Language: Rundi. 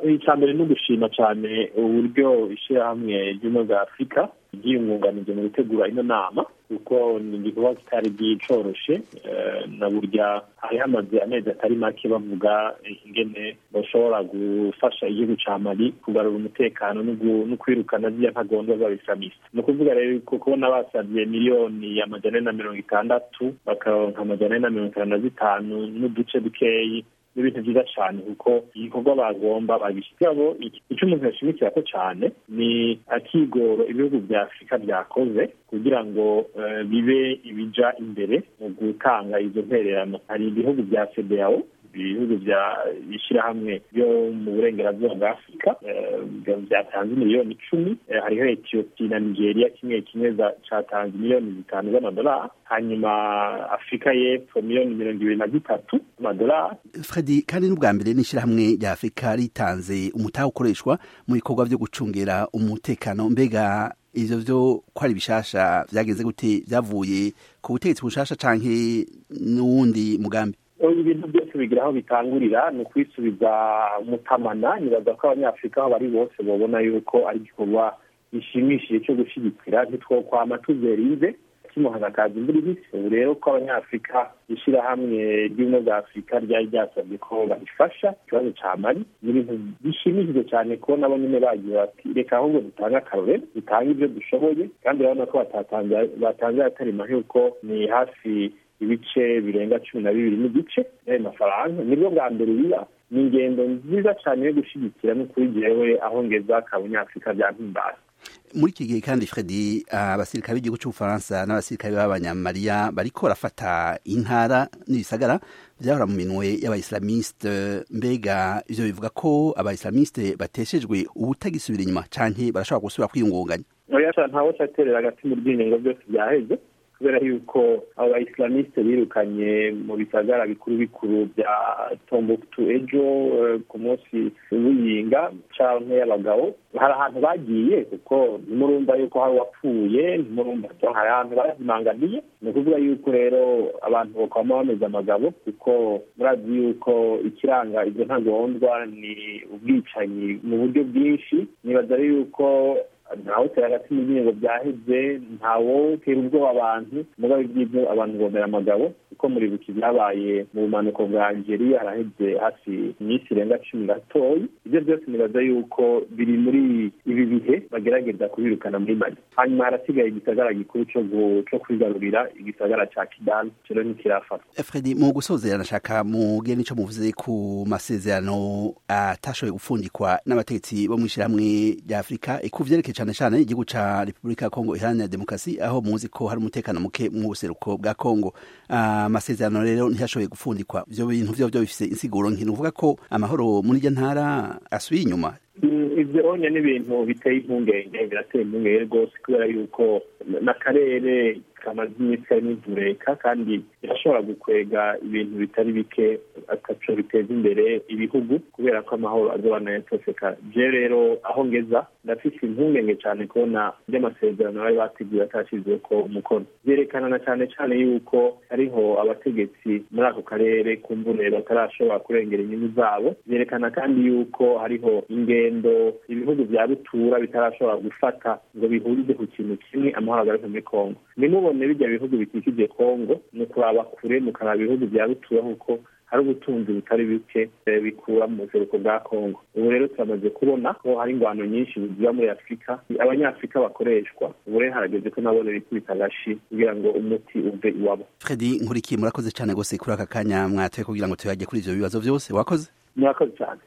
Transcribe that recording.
icya mbere ni ugushima cyane uburyo ishyirahamwe ry'ubumwe bwa afurika ryiyungunganije mu gutegura ino nama kuko ni igikorwa kitari gicoroshe na burya hari hamaze amezi atari make bavuga ingene bashobora gufasha igihugu ca mali kugarura umutekano no kwirukana ziriya ntagondwa z'abislamiste ni ukuvuga rero ko kubona basabye miliyoni amajana ane na mirongo itandatu bakaronka amajana ane na mirongo itanu na zitanu n'uduce dukeyi ni ibintu byiza cyane kuko igikorwa bagomba babishyiramo icyo umuntu yashimikira ko cyane ni akigoro ibihugu bya afurika byakoze kugira ngo bibe ibija imbere mu gutanga izo ntererano hari ibihugu bya federawo ibihugu bya ishyirahamwe byo mu burengerazuba bwa afurika byatanze miliyoni icumi hariho etiyopi na nigeria kimwe kimwe cyatanze miliyoni zitanu z'amadolari hanyuma afurika y'epfo miliyoni mirongo ibiri na zitatu z'amadolari fredi kandi n'ubwa mbere n'ishyirahamwe rya afurika ritanze umutaha ukoreshwa mu bikorwa byo gucungira umutekano mbega ivyo vyo ko ari bishasha vyagenze gute vyavuye ku butegetsi bushasha canke n'uwundi mugambi ibintu byose bigira aho bitangurira ni ukwisubiza umutamana nibaza ko abanyafurika aho bari bose babona yuko ari igikorwa gishimishije cyo gushyigikira ntitwokwama tuzerinze kimuhaza akazi imvura ibisi ubu rero ko abanyafurika ishyirahamwe ry'ubumwe bwa afurika ryari ryasabye ko barifasha ikibazo ca mali ni ibintu bishimishije cyane ko nabo nyine bagiye bati reka ahubwo dutange akarorero dutange ibyo dushoboye kandi urabona ko batanze atari make kuko ni hafi ibice birenga cumi na bibiri n'igice y'ayo mafaranga nibwo bwa mbere biba ni ingendo nziza cyane yo gushyigikira no kuri jewe aho ngeza kabunyafurika byampimbaza muri iki gihe kandi fredi abasirikare b'igihugu cy'ubufaransa n'abasirikare b'abanyamariya bariko barafata intara n'ibisagara vyahora mu minwe y'abaislamiste mbega ivyo bivuga ko abaislamiste bateshejwe ubutagisubira inyuma canke barashobora gusubira kwiyungunganya oya ntawe caterera hagati mu ryinyengo byose byaheze kubera yuko abo baislamiste birukanye mu bisagara bikuru bikuru bya tombuktu ejo ku munsi w'iyinga canke y'abagabo hari ahantu bagiye kuko ntimurumva yuko hari uwapfuye ntimurumva hari ahantu bazimanganiye ni ukuvuga yuko rero abantu bakaba bameze amagabo kuko murazi yuko ikiranga izo ntagondwa ni ubwicanyi mu buryo bwinshi nibaza rero yuko ntawe utera hagati mu byingo byaheze ntawo tera ubwoba abantu mugabe iby'ibyo abantu bomera amagabo kuko muribuka ibyabaye mu bumanuko bwa Algeria haraheze hafi iminsi irenga cumi gatoyi ibyo byose nibaza yuko biri muri ibi bihe bagerageza kubirukana muri mali hanyuma harasigaye igisagara gikuru co kwigarurira igisagara ca kidal kiro ntikirafatwa fredi mu gusozera nashaka mugire nico muvuze ku masezerano atashoboye gupfundikwa n'abategetsi bo mw'ishirahamwe rya afurika ikuvyerekeye cane cane igihugu ca repubulika ya kongo iharanira demokarasi aho muzi ko hari umutekano muke mu buseruko bwa kongo amasezerano uh, rero ntiyashoboye gupfundikwa ivyo bintu vyo vyo bifise insiguro nkino uvuga ko amahoro muri iryo ntara asubiye inyuma ivyo onye n'ibintu biteye impungenge birateye impungenge rwose kubera yuko n'akarere kamaze iminsi karimo intureka kandi birashobora gukwega ibintu bitari bike ataco biteza imbere ibihugu kubera ko amahoro azobana yatoseka je rero aho ngeza ndafise impungenge cane kubona ry'amasezerano bari bateguye atashizweko umukono vyerekana na cane cane yuko hariho abategetsi muri ako karere kumbure batarashobora kurengera inyungu zabo vyerekana kandi yuko hariho ingendo ibihugu vya rutura bitarashobora gufata ngo bihurize ku kintu kimwe amahoro agaruke muri kongo nimubone bijya bihugu bikikije kongo ni ukuraba kure mukaraba ibihugu vya rutura kuko hari ubutunzi butari bike bikura mu buseruko bwa kongo ubu rero turamaze kubona ko hari ingwano nyinshi ziba muri afurika abanyafurika bakoreshwa ubu rero harageze ko nabo bikubita agashi kugira ngo umuti uve iwabo fredi nkurikiye murakoze cyane rwose kuri aka kanya mwatoye kugira ngo tuyajye kuri ivyo bibazo vyose wakoze murakoze cyane